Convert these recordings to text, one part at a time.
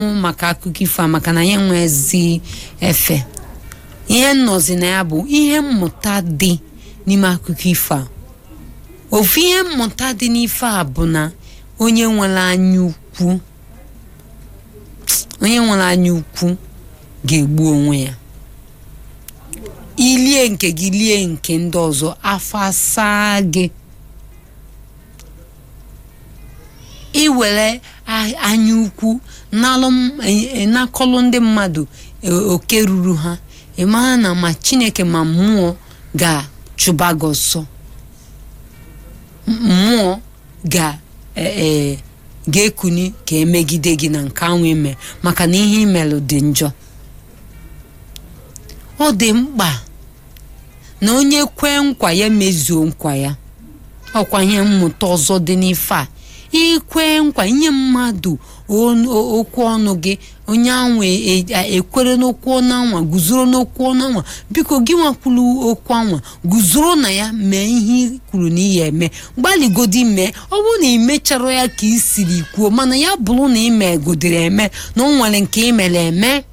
maka akụkọ ifo a maka na ya nwe ezi efe ihe nnọzi na ya bụ ihe mmụta dị n'ime akụkọ ifo a ofu ihe mmụta dị n'ife a bụ na onye nwere anya ukwu onye nwere anya ukwu ga-egbu onwe ya ilie nke gị lie nke ndị ọzọ afọ asaa gị iwere a- anya ukwu nalụ m- e- e- nakọlụ ndị mmadụ e- oke ruru ha ị mara na ma chineke ma mmụọ ga-chụba gị ọsọ M- mmụọ ga e- e, ga-ekuni ka emegide gị na nke ahụ ime maka na ihe imelụ dị njọ ọ dị mkpa na onye kwee nkwa ya mezuo nkwa ya ọkwa ihe mmụta ọzọ dị n'ife a ikwe nkwa inye mmadụ on- o- okwu ọnụ gị onye anwa e- e- ekwere n'okwu ọnụ anwa guzoro n'okwu ọnụ anwa biko gị nwakwuru okwu anwa guzoro na ya mee ihe i kwuru na iyi eme gbalịgodi mee ọ bụrụ na ị mechara ya ka ị siri kwuo mana ya bụrụ na ị megodiri eme na o nwere nke ị mere eme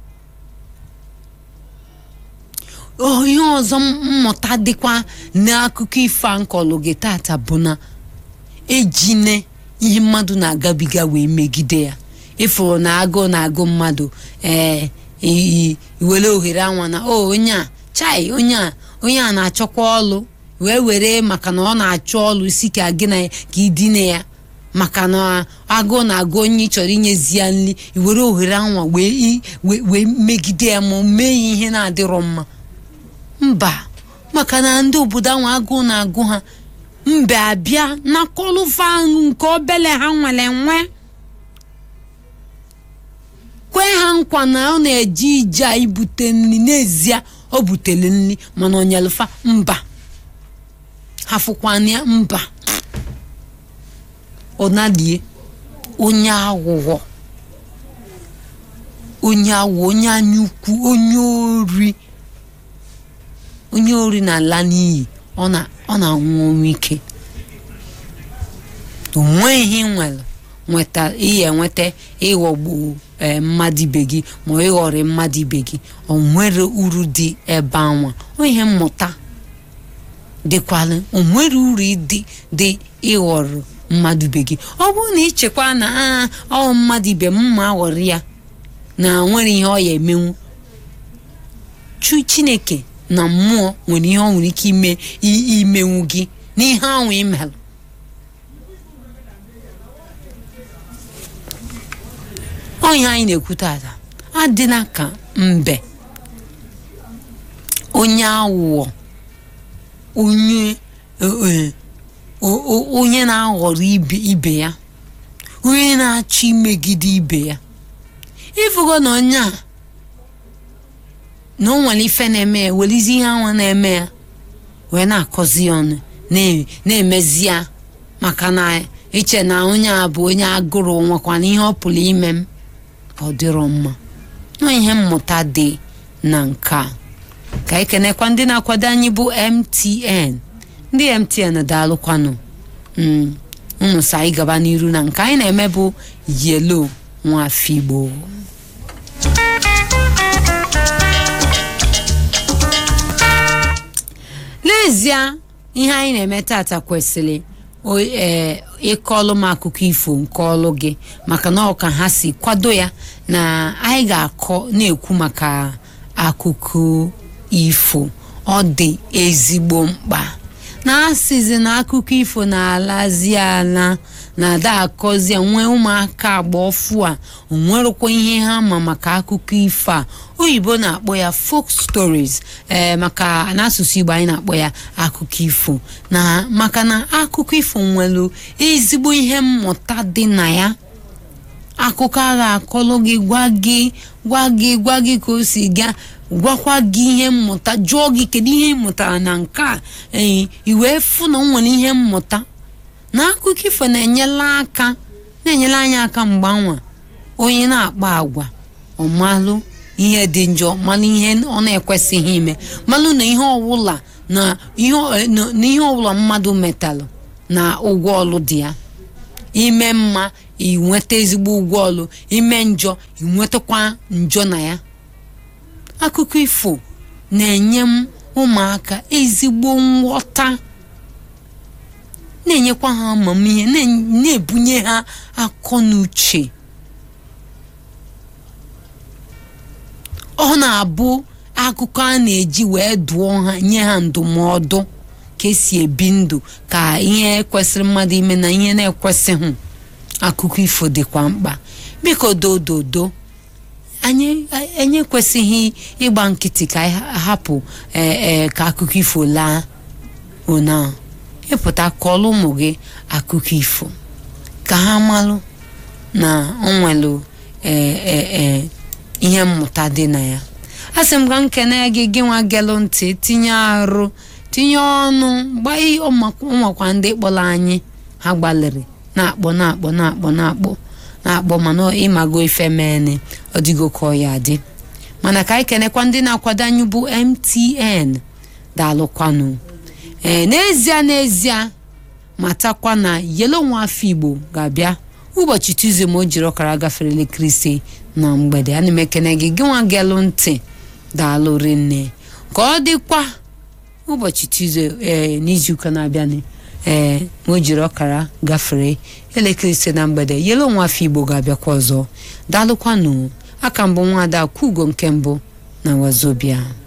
Oh, ihe ọzọ mmụta dịkwa n'akụkọ ifo a nkọlụ gị tata bụ na ejine ihe mmadụ na-agabiga wee megide ya ịfụrụ na agụụ na-agụ mmadụ ee i- i- iwere ohere anwa na o onye a chai onye a onye a na-achọkwa ọlụ wee were maka na ọ na-achọ ọlụ si ka gị na ya ka idine ya maka na agụụ na-agụ onye ị chọrọ inyezi ya nri iwere ohere anwa wee i- wee wee megide ya ma o mee ya ihe na-adịrọ mma mba maka na ndị obodo ahụ agụụ na-agụ ha mbe abịa na kọlụfa nke obele ha nwere nwe kwee ha nkwa na ọ na-eje ije a ibute nri n'ezie o butere nri mana onyelufa mba ha fụkwana ya mba ọ nalie onye aghụghọ onye aghụghọ onye anya ukwu onye ori onye ori na-ala n'iyi ọ na- ọ na-anwụ ọnwụ ike o nweghị ihe ị nwere nweta ihe enweta ịghọgbu ee, mmadụ ibe gị ma ọ ịghọrị mmadụ ibe gị o nwere uru dị ebe anwa ọ ihe mmụta dịkwala o nwere uru dị dị ịghọrọ mmadụ ibe gị ọ bụrụ na ichekwa na "Ah, ọ mmadụ ibe m ma aghọrị ya na nwere ihe ọ ya emenwu chu chineke na mmụọ nwere ihe ọ nwere ike ime i- imenwu gị n'ihe ahụ imelụ onye anyị na-ekwu tata adịla ka mbe onye aghụghọ onye eh, o- o- onye na-aghọrọ ibe ibe ya onye na-achọ imegide ibe ya ịfụgo na onye a na o nwere ife na-eme ya welizi ihe anwa na-eme ya wee na-akọzi ya ọnụ na- na-emezi ya maka na iche na onye a bụ onye agụrụ nwekwana ihe ọ pụrụ ime m ọ dịrọ mma nọ ihe mmụta dị na nke a ka ekenekwa ndị na-akwado anyị bụ MTN ndị MTN daalụkwanụ Mm, unu sa anyị gaba n'iru na nke anyị na-eme bụ yelo nwafigbo n'ezie ihe anyị na-eme tata kwesịrị o- ee, ịkọlụ m akụkọ ifo nke ọlụ gị maka na ọ ka ha si kwado ya na anyị ga-akọ na-ekwu maka akụkọ ifo ọ dị ezigbo mkpa na asịzi na akụkọ ifo na-alazi ala na ada akọzi ya nwee ụmụaka agba ọfụ a onwerekwa ihe ha ma maka akụkọ ifo a oyibo na-akpọ ya folk stories ee maka n'asụsụ igbo anyị na-akpọ ya akụkọ ifo na maka na akụkọ ifo nwere ezigbo ihe mmụta dị na ya akụkọ a ga-akọlụ gị gwa gị gwa gị gwa gị ka o si gaa gwakwa gị ihe mmụta jụọ gị kedu ihe ị mụtara na nke a ee i wee fụ na o nwere ihe mmụta na akụkọ ifo na-enyela aka na-enyere anyị aka mgbe anwa onye na-akpa agwa ọmalụ ihe dị njọ malụ ihe ọ na-ekwesịghị ime malụ na ihe ọbụla na ihe ọ- na- na ihe ọbụla mmadụ metalụ na ụgwọ ọlụ dị ya ime mma inweta ezigbo ụgwọ ọlụ ime njọ inwetakwa njọ na ya akụkọ ifo na-enye m ụmụaka ezigbo nghọta na-enyekwa ha amamihe na- na-ebunye ha akọ na uche ọ na-abụ akụkọ a na-eji wee dụọ ha nye ha ndụmọdụ ka esi ebi ndụ ka ihe kwesịrị mmadụ ime na ihe na-ekwesịghị akụkọ ifo dịkwa mkpa biko dododo anyị anyị ekwesịghị ịgba nkịtị ka anyị hapụ ee ee ka akụkọ ifo laa ona ịpụta kọọlụ ụmụ gị akụkọ ifo ka ha malụ na ọ nwelụ ee ee ee ihe mmụta dị na ya a sị m ka nkene gị gị nwa gelụ ntị tinye arụ tinye ọnụ gbaa ihe ụmụakwa ndị kpọrọ anyị ha gbalịrị na-akpọ na-akpọ na-akpọ na-akpọ na-akpọ mana ịmago ife mene ọdịgo ka ọ ya dị mana ka anyị kenekwa ndị na-akwado anyị bụ MTN daalụkwanụ ee n'ezie n'ezie matakwa na yelo nwa afọ igbo ga-abịa ụbọchị tuzdee ma o jiri ọkara gafere elekere ise na mgbede ana m ekene gị gị nwa gelụ ntị daalụ rinne ka ọ dịkwa ụbọchị tuzdee ee n'izuụka na-abịanụ ee ma o jiri ọkara gafere elekere ise na mgbede yelo nwa afọ igbo ga-abịakwa ọzọ daalụkwanụ aka mbụ nwaada kwugo nke mbụ na wazobia